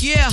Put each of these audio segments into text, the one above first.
Yeah,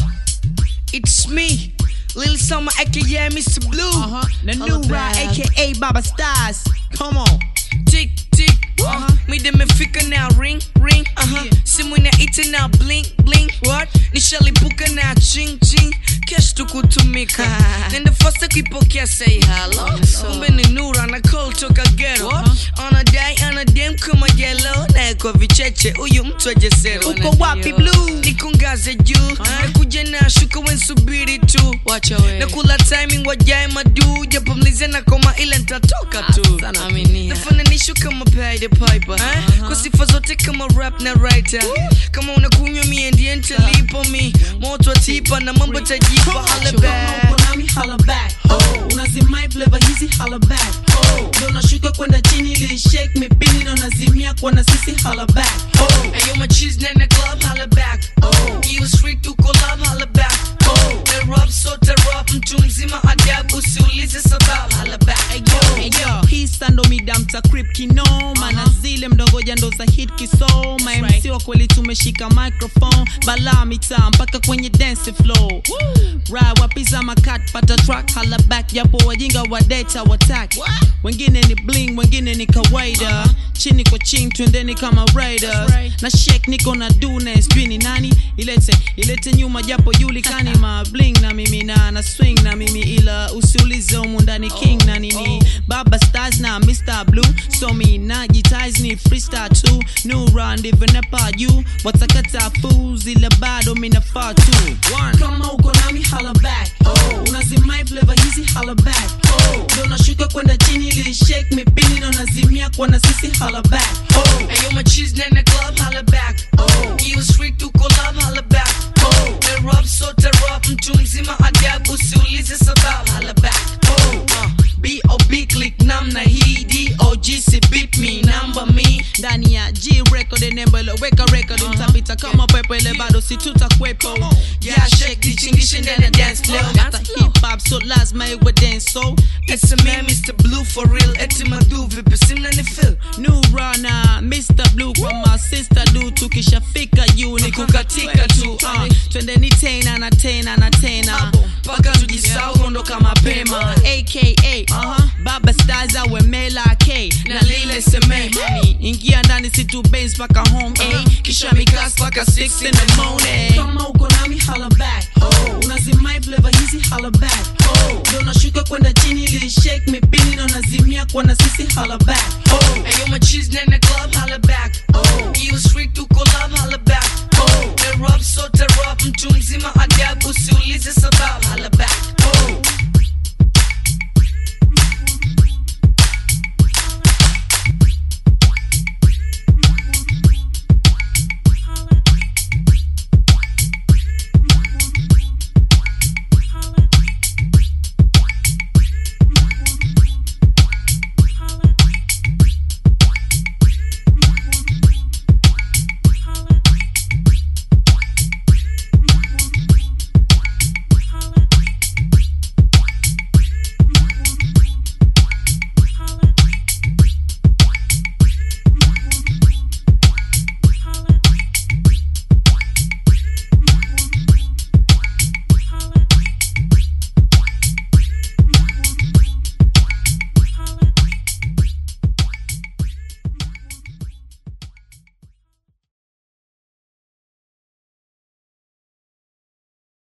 it's me, Lil Summer, aka Mr. Blue. Uh-huh. The Holla new ride, back. aka Baba Stars. Come on. Tick tick, uh-huh. mida imefika now, ring ring, uh-huh. Yeah. simu inaita now, blink blink, what? Nishalipuka now, ching ching, cash tu kutumika. Nenda fasta kuipokea, say hello. Kumbe ni Nura na call toka ghetto. Anadai anadem kama yellow, na kwa vicheche huyu mtu ajesero. Uko wapi blue? Nikungaze juu, nakuja na shuka wensubiri tu. Wacha we. nakula timing wajae madu japo mlize na koma ile ntatoka tu Sana aminia. nafananisho kama Pied Piper eh? kwa sifa zote kama rap na writer kama unakunywa mie ndiye ntalipo mi moto wa tipa na mambo tajipa hale back Uko nami holla back. Oh, unazimai flavor hizi holla back. Oh, ndio unashuka kwenda chini ili shake me pini ndio unazimia kwa na sisi holla back. Oh, Ayo my cheese in the club holla back oh. You street to collab holla back oh. The rap so the rap mtu mzima adabu usiulize sababu holla back Hey yo, hii sando midamta crip kinoma na zile mdongoja ndo za hit kisoma MC wa kweli tumeshika microphone bala mitaa mpaka kwenye dance floor right wapiza makat pata track hala back japo wajinga wa data watak wengine ni bling wengine ni kawaida chini kwa chini twendeni kama riders na shake niko na dune sijui ni nani ilete ilete nyuma japo julikani ma bling na mimi na na swing na mimi ila usiulize humu ndani king na nini baba stars na mr blue so mi najitais ni freestyle tu new round evenapa you watakata fools ila bado minafaa tu One. kama uko nami holla back oh. unazimai flavor hizi holla back oh. ndio unashuka kwenda chini ili shake me pini na unazimia kwa na sisi holla back oh. Ayo my cheese in the club holla back oh. You street to collab holla back oh. The rap so the rap mtu mzima adabu usiulize sababu holla back oh. uh. B.O.B. click namna hii D.O.G. si beat me namba me ndani ya G record nembo iloweka record mtapita kama pepo ile bado si tutakwepo Yeah, shake tichingishe ndani ya dance floor hata hip hop so lazima iwe dance so It's a man Mr. Blue for real Eti madu vipi simna ni feel new runner Mr Blue kwa my sister do tukishafika juu ni kukatika tu uh, twendeni tena na tena na tena Paka tujisau kuondoka mapema aka uh-huh. baba stars awe mela k Na lile seme ingia ndani situ base paka home eh. Kisha mikas paka 6 in the morning kama uko nami holla back oh. unazimai flavor hizi holla back oh. ndio unashuka kwenda chini ili shake me pini na unazimia kwa na sisi holla back oh. Ayo my cheese in the club holla back oh. You street to collab holla back